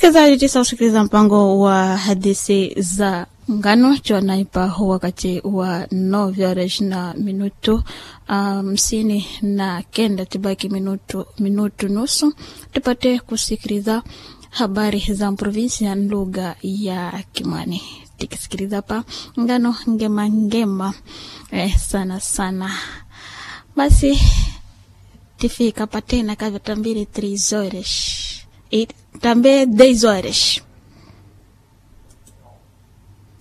Msikilizaji, tisa usikiliza mpango wa hadithi za ngano chonaipa wakati wa novyores na minutu hamsini um, na kenda tibaki minutu, minutu nusu tupate kusikiliza habari za provinsia lugha ya Kimwani tikisikiliza pa ngano ngema ngema eh, sana sana basi tifika patena kavya tambili 3 horas e também 10 horas